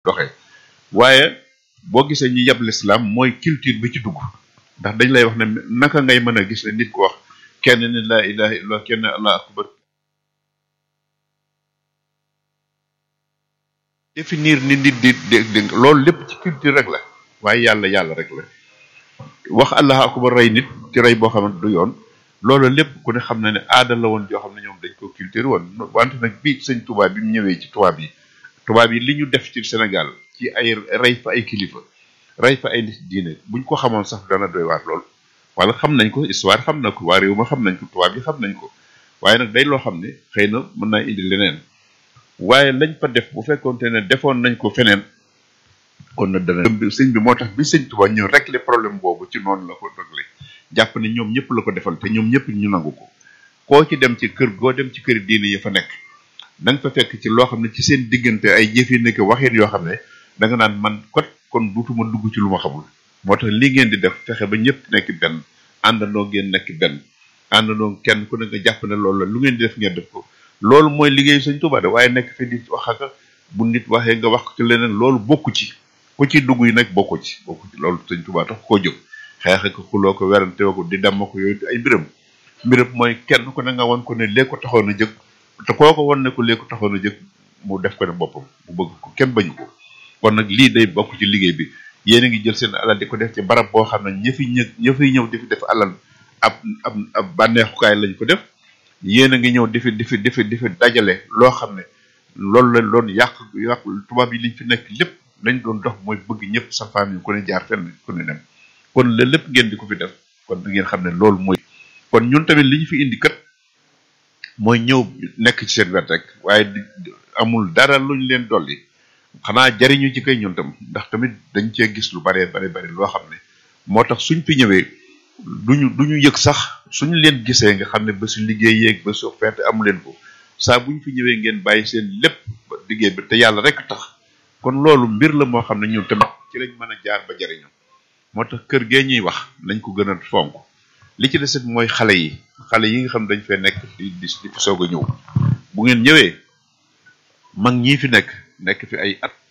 doxee waaye boo gisee ñi yab lislaam mooy culture bi ci dugg ndax dañ lay wax ne naka ngay mën a gis ne nit ko wax kenn ni laa ilaha illallah kenn allah akbar définir ni nit di di loolu lépp ci culture rek la waaye yàlla yàlla rek la wax allah akbar rey nit ci rey boo xamante du yoon loolu lépp ku ne xam na ne aada la woon joo xam ne ñoom dañ ko culture woon wante nag bii sëñ tubaab bi mu ñëwee ci tubaab yi tubaab yi li ñu def ci Sénégal ci ay rey fa ay kilifa rey fa ay nit diine buñ ko xamoon sax dana doy waar lool wala xam nañ ko histoire xam na ko waa réew ma xam nañ ko tubaab yi xam nañ ko waaye nag day loo xam ne xëy na mën naa indi leneen waaye lañ fa def bu fekkoonte ne defoon nañ ko feneen kon nag dana sëñ bi moo tax bi sëñ tubaab ñëw régler problème boobu ci noonu la ko régler jàpp ne ñoom ñëpp la ko defal te ñoom ñëpp ñu nangu ko koo ci dem ci kër goo dem ci kër diine yi fa nekk da nga fa fekk ci loo xam ne ci seen diggante ay jëf yi nekk waxeen yoo xam ne da nga naan man kot kon duutuma dugg ci lu ma xamul moo tax li ngeen di def fexe ba ñëpp nekk benn àndandoo ngeen nekk benn àndandoo kenn ku ne nga jàpp ne loolu la lu ngeen di def ngeen def ko loolu mooy liggéeyu Sëñ Tuubaa de waaye nekk fi di wax ak bu nit waxee nga wax ci leneen loolu bokku ci ku ci dugg yi nag bokku ci bokku ci loolu Sëñ Tuubaa tax koo jóg xeex ak xuloo ko werante ko di damm ko yooyu ay mbiram mbiram mooy kenn ku ne nga won ko ne lee ko taxoon a jëg te koo ko won ne ko lee ko taxoon a jëg mu def ko ne boppam mu bëgg ko kenn bañu ko kon nag lii day bokk ci liggéey bi yéen a ngi jël seen alal di ko def ci barab boo xam ne ña fi ñë ña fiy ñëw di fi def alal ab ab ab bànneexukaay lañ ko def yéen a ngi ñëw di fi di fi di fi di fi dajale loo xam ne loolu la doon yàq yàq tubaab yi liñ fi nekk lépp lañ doon dox mooy bëgg ñëpp sa famille ku ne jaar fenn ku ne dem kon la lépp ngeen di ko fi def kon da ngeen xam ne loolu mooy kon ñun tamit li ñu fi indi kat mooy ñëw nekk ci seen wet rek waaye amul dara luñ leen dolli xanaa jariñu ci kay ñun tam ndax tamit dañ cee gis lu bare bare bare loo xam ne moo tax suñ fi ñëwee duñu duñu yëg sax suñu leen gisee nga xam ne ba su liggéey yeeg ba su feete amu leen ko saa buñ fi ñëwee ngeen bàyyi seen lépp liggéey bi te yàlla rek tax kon loolu mbir la moo xam ne ñun tamit ci lañ mën a jaar ba jariñu moo tax kër gee ñuy wax nañ ko gën a fonk li ci desit mooy xale yi xale yi nga xam dañ fee nekk di di di fi soog a ñëw bu ngeen ñëwee mag ñii fi nekk nekk fi ay at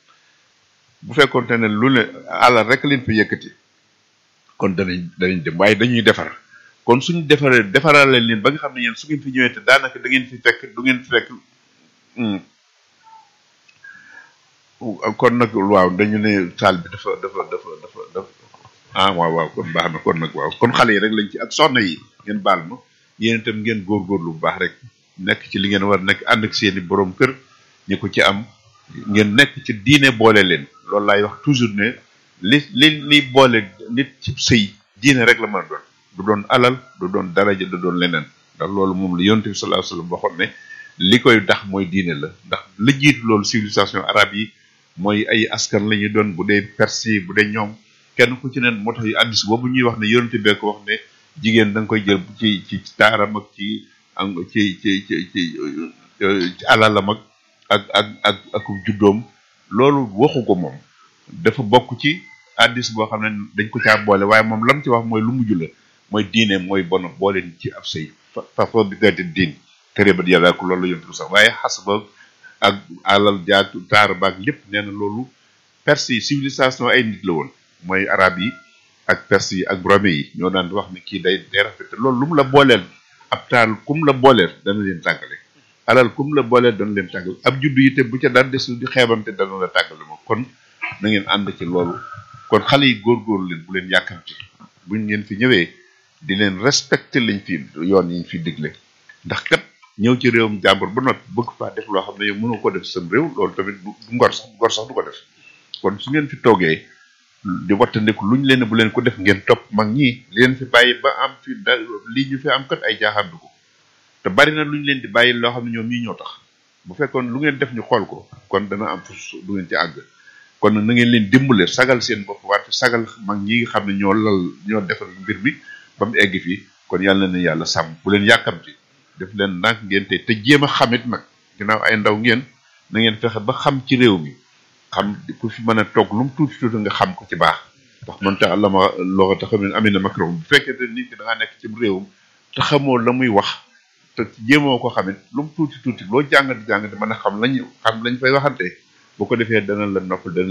bu fekkoonte ne lu ne alal rek leen fi yëkkati kon danañ danañ dem waaye dañuy defar kon suñu defaree defarale leen ba nga xam ne yéen su ngeen fi ñëwee te daanaka da ngeen fi fekk du ngeen fi fekk kon nag waaw dañu ne saal bi dafa dafa dafa dafa dafa ah waaw waaw kon baax na kon nag waaw kon xale yi rek lañ ci ak soxna yi ngeen baal ma yéen itam ngeen góorgóorlu bu baax rek nekk ci li ngeen war nekk ànd ak seeni borom kër ñi ko ci am ngeen nekk ci diine boole leen loolu laay wax toujours ne li li li boole nit ci sëy diine rek la mën a doon du doon alal du doon daraja du doon leneen ndax loolu moom la yonent bi sallallahu alayhi wasallam waxoon ne li koy dax mooy diine la ndax la jiitu loolu civilisation arabe yi mooy ay askan la ñuy doon bu dee perse yi bu dee ñoom kenn ku ci neen moo tax yu addis boobu ñuy wax ne yonent bee ko wax ne jigéen da nga koy jël ci ci taaram ak ci ci ci ci ci alalam ak ak ak ak ak juddoom loolu waxu ko moom dafa bokk ci addis boo xam ne dañ ko caa boole waaye moom lam ci wax mooy lu mujj la mooy diine mooy bon boole ci ab sëy fa fa bi gati diin tere ba yàlla ko loolu la yonent bi sax waaye xas ba ak alal jaag taar baag lépp nee na loolu perse yi civilisation ay nit la woon mooy arab yi ak perse yi ak rome yi ñoo daan wax ne kii day day rafet loolu lu mu la booleel ab taal kum la booleel dana leen tàggale alal kum la booleel dana leen tàggale ab juddu yi te bu ca daan desul di xeebante dana la tàggale moom kon na ngeen ànd ci loolu kon xale yi góorgóorlu leen bu leen yàkkamti buñ ngeen fi ñëwee di leen respecté lañ fi yoon yi ñu fi digle ndax kat ñëw ci réewum jàmbur ba noppi bëgg faa def loo xam ne yow mënoo ko def sam réew loolu tamit du ngor sax ngor sax du ko def kon su ngeen fi toogee di wattandiku luñ leen bu leen ko def ngeen topp mag ñi li leen fi bàyyi ba am fi da lii ñu fi am kat ay jaaxaandu ko te bari na luñ leen di bàyyi loo xam ne ñoom ñii ñoo tax bu fekkoon lu ngeen def ñu xool ko kon dana am fu du ngeen ci àgg kon na ngeen leen dimbale sagal seen bopp wante sagal mag ñi nga xam ne ñoo lal ñoo defal mbir mi ba mu egg fii kon yàlla na yàlla sàmm bu leen yàkkamti def leen ndànk ngeen te te jéem a xamit nag ginnaaw ay ndaw ngeen na ngeen fexe ba xam ci réew mi xam ku fi mën a toog lu mu tuuti tuuti nga xam ko ci baax ndax man te àlla ma loxo te xam ne amina makrom bu fekkee te nit ki da ngaa nekk ci réewum te xamoo la muy wax te jéemoo ko xamit lu mu tuuti tuuti loo jàngati jàngati mën a xam lañu xam lañ fay waxante bu ko defee dana la noppal dana